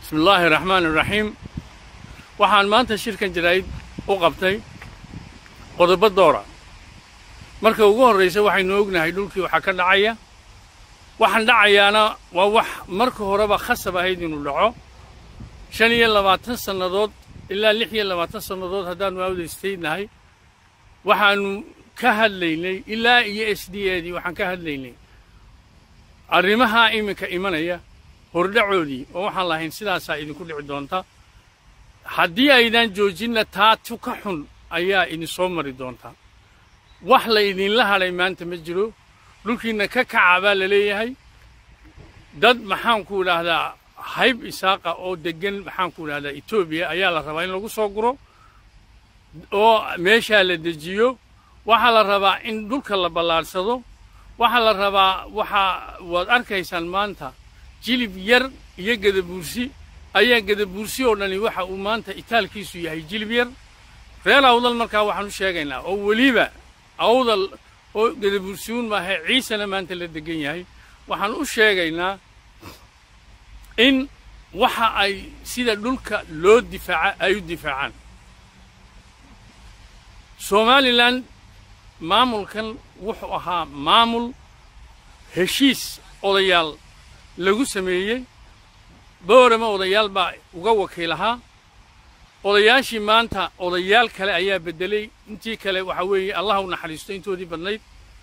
bismi illaahi raxmaan iraxiim waxaan maanta shirkan jaraa'id u qabtay qodobo doora marka ugu horraysa waxaynu ognahay dhulkii waxaa ka dhacaya waxaan dhacayaana waa wax marka horeba khasab ahayd inuu dhaco shan iyo labaatan sannadood ilaa lix iyo labaatan sannadood haddaannu awdaystaydnahay waxaannu ka hadlaynay ilaa iyo s d edii waxaan ka hadlaynay arrimahaa iminka imanaya hordhacoodii oo waxaan lahayn sidaasaa idinku dhici doonta haddii aydaan joojinna taa tu ka xun ayaa idinsoo mari doonta wax la idinla hadhay maanta ma jiro dhulkiinna ka kaca baa la leeyahay dad maxaanku idhaahdaa hayb isaaqa oo deggan maxaanku idhahdaa etoobiya ayaa la rabaa in lagu soo guro oo meeshaa la dejiyo waxaa la rabaa in dhulka la ballaadhsado waxaa la rabaa waxaa waad arkaysaan maanta jilib yar iyo gadabuursi ayaa gadabuursi oo dhani waxa uu maanta itaalkiisu yahay jilib yar reer awdal markaa waxaan u sheegaynaa oo weliba awdal oo gadabuursiuun maaha ciisena maanta la degan yahay waxaan u sheegaynaa in waxa ay sida dhulka loo difaaca ay u difaacaan somalilan maamulkan wuxuu ahaa maamul heshiis odayaal lagu sameeyey boorama odayaal baa uga wakiil ahaa odayaashii maanta odayaal kale ayaa beddelay intii kale waxaa weeye allah u naxariisto intoodii badnayd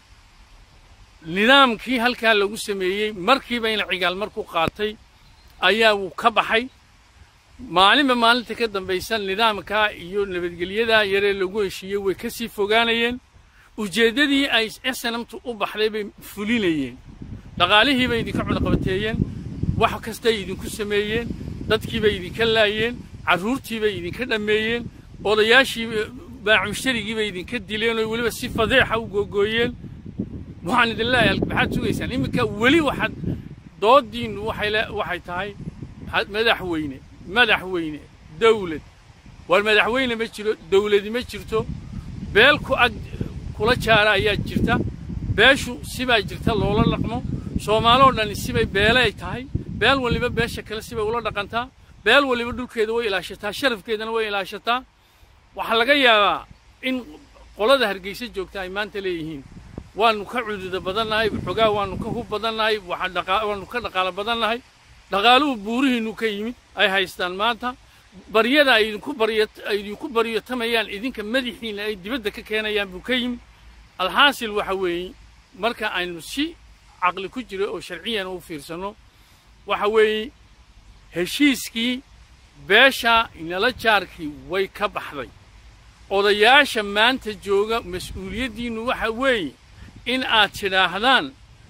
nidaamkii halkaa lagu sameeyey markiiba in cigaal markuu qaatay ayaa wuu ka baxay maalinba maalinta ka dambaysa nidaamkaa iyo nabadgelyadaa yaree lagu heshiiyey way ka sii fogaanayeen ujeeddadii ay snamtu u baxday bay fulinayeen dhaqaalihii bay idinka cunaqabateeyeen wax kastay idinku sameeyeen dadkiibay idinka laayeen carruurtii bay idinka dhammeeyeen odayaashii baacushtarigii bay idinka dileen oo weliba si fadeexa u googooyeen waxaan idin leeyahay maxaad sugaysaan iminka weli waxaad doodiinnu waxay waxay tahay madaxweyne madaxweyne dawlad war madaxweyne ma jiro dawladi ma jirto beel ku ag kula jaara ayaa jirta beeshu sibaa jirta loola dhaqmo soomaaloo dhani sibay beelay tahay beel waliba beesha kale sibay ula dhaqantaa beel waliba dhulkeeda way ilaashataa sharafkeedana way ilaashataa waxaa laga yaabaa in qolada hargeysa joogta ay maanta leeyihiin waannu ka cududa badannahay xogaa waannu ka hub badannahay waannu ka dhaqaalo badannahay dhaqaaluhu buurihiinnu ka yimid ay haystaan maanta baryada ay idinku baryo ay idinku baryotamayaan idinka madaxiinna ay dibadda ka keenayaan buu ka yimid alxaasil waxa weeye marka aynu si caqli ku jiro oo sharciyan u fiirsanno waxa weeye heshiiskii beesha inala jaarkii way ka baxday odayaasha maanta jooga mas-uuliyaddiinnu waxa weeye in aad tidhaahdaan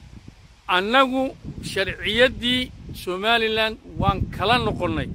annagu sharciyaddii somalilan waan kala noqonnay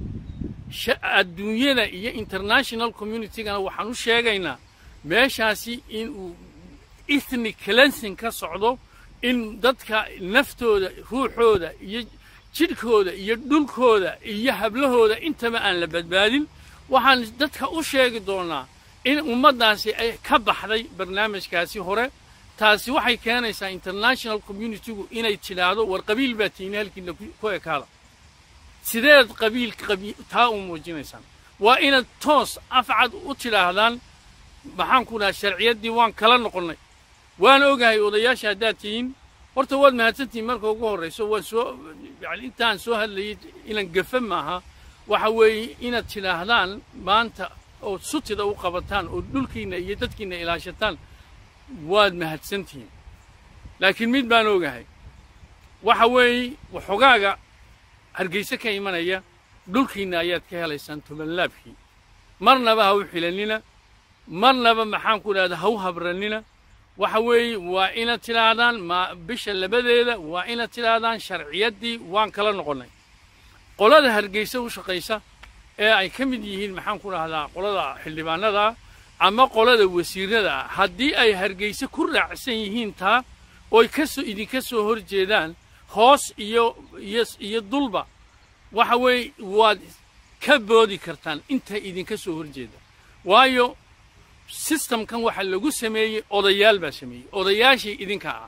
adduunyada iyo international communitygana waxaan u sheegaynaa meeshaasi inuu ethnic cleansing ka socdo in dadka naftooda ruuxooda iyo jidhkooda iyo dhulkooda iyo hablahooda intaba aan la badbaadin waxaan dadka u sheegi doonaa in ummaddaasi ay ka baxday barnaamijkaasi hore taasi waxay keenaysaa international communitygu inay tidhaahdo war qabiil baa tiini halkiina ku ekaada sideed qabiil taa u muujinaysaan waa inaad toos afcad u tidhaahdaan maxaan ku dhaha sharciyaddii waan kala noqonnay waan ogahay odayaasha haddaad tihiin horta waad mahadsantihiin marka ugu horrayso waan soo yani intaan soo hadlayay inaan gafa maaha waxa weeye inaad tidhaahdaan maanta ood sutida u qabataan oo dhulkiinna iyo dadkiinna ilaashataan waad mahadsantihiin laakiin mid baan ogahay waxa weeye waxogaaga hargayse ka imanaya dhulkiinna ayaad ka helaysaan tobanlaabkii marnaba ha u xilannina marnaba maxaan ku idhahda ha u habrannina waxa weeye waa inaad tidhaahdaan ma bisha labadeeda waa inaad tidhaahdaan sharciyaddii waan kala noqonnay qolada hargayse u shaqaysa ee ay ka mid yihiin maxaan ku dhahdaa qolada xildhibaanada ama qolada wasiirada ah haddii ay hargayse ku raacsan yihiin taa ooy kasoo idinka soo hor jeedaan hoos iyo iyo iyo dulba waxa weeye waad ka boodi kartaan inta idinka soo hor jeeda waayo sistamkan waxa lagu sameeyey odayaal baa sameeyey odayaashii idinka ah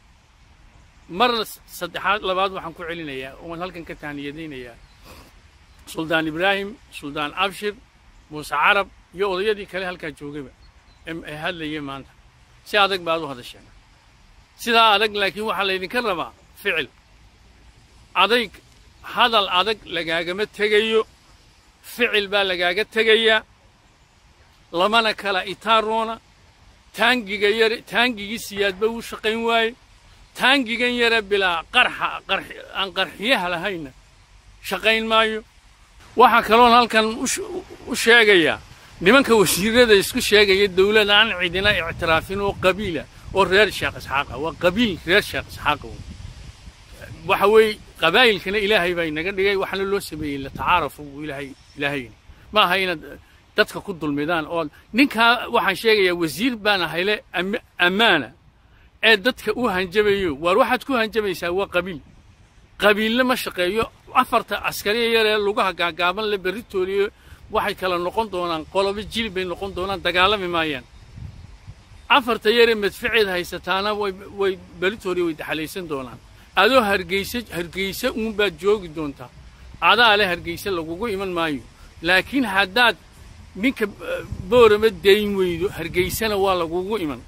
mar saddexaad labaad waxaan ku celinayaa oon halkan ka tahniyadaynayaa suldaan ibraahim suldaan abshir muuse carab iyo odayadii kale halkaa joogayba ee hadlayay maanta si adag baad u hadasheen sidaa adag laakiin waxaa laydinka rabaa ficil adayg hadal adag lagaagama tegayo ficil baa lagaaga tegayaa lamana kala itaaroona taangiga yare taangigii siyaadba uu shaqayn waaye taangigan yare bilaa qarxa aan qarxiyaha lahayna shaqayn maayo waxaa kaloon halkan u sheegayaa nimanka wasiirada isku sheegaya dawlad aan cidina ictiraafin oo qabiila oo reer sheekh isxaaqa waa qabiil reer sheekh isxaaqa waxa weeye qabaa'ilkana ilaahay baa inaga dhigay waxaana loo sameeyey latacaarafu buu ilaahay ilaahayni ma aha inaad dadka ku dulmidaan oo ninkaa waxaan sheegayaa wasiir baan ahayle ammaana ee dadka u hanjabayo waar waxaad ku hanjabaysaa waa qabiil qabiille ma shaqeeyo afarta askariya yaree lugaha gaagaaban le berritoodiyo waxay kala noqon doonaan qolobo jilib bay noqon doonaan dagaalami maayaan afarta yaree madfaceed haysataana way berritoodii way daxalaysan doonaan adoo hargeyse hargeyse uunbaad joogi doontaa adaa le hargeyse lagugu iman maayo laakiin haddaad ninka boorama dayn weydo hargeysena waa lagugu iman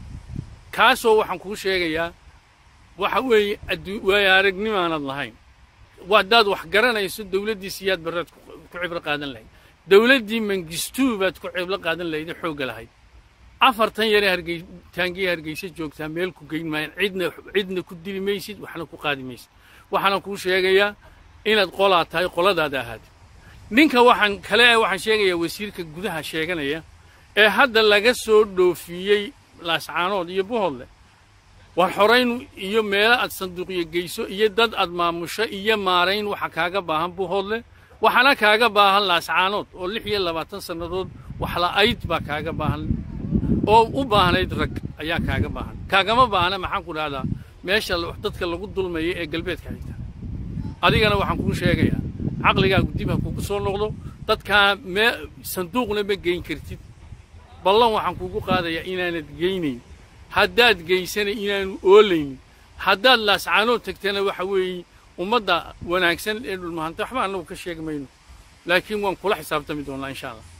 kaasoo waxaan kuu sheegayaa waxa weeye waayo aragnimaanad lahayn haddaad wax garanayso dawladdii siyaad barraad ku cibro qaadan lahayd dawladdii mangistuu baad ku cibro qaadan lahaydee xoogga lahayd afartan yaree hargey taangiya hargeyse joogtaa meel ku geyn maayaan cidna cidna ku dili maysid waxna ku qaadi maysid waxaana kuu sheegayaa inaad qolaa tahay qoladaada ahaad ninka waxaan kale waxaan sheegayaa wasiirka gudaha sheeganaya ee hadda laga soo dhoofiyey laascaanood iyo buhodle war xorayn iyo meelo aad sanduuqyo geyso iyo dad aad maamusho iyo maarayn waxa kaaga baahan buhodle waxaana kaaga baahan laascaanood oo lix iyo labaatan sannadood waxla'ayd baa kaaga baahan oo u baahnayd rag ayaa kaaga baahan kaagama baahna maxaan ku dhahdaa meesha dadka lagu dulmaya ee galbeedka xigta adigana waxaan kuu sheegayaa caqligaagu dib ha kugu soo noqdo dadkaa mee sanduuqna ma geyn kartid ballan waxaan kugu qaadayaa inaanad geynayn haddaad geysana inaanu oolaynin haddaad laascaanood tagtana waxa weeye ummadda wanaagsan ee dhulmahanta waxba annagu ka sheegi mayno laakiin waan kula xisaabtami doonnaa insha allah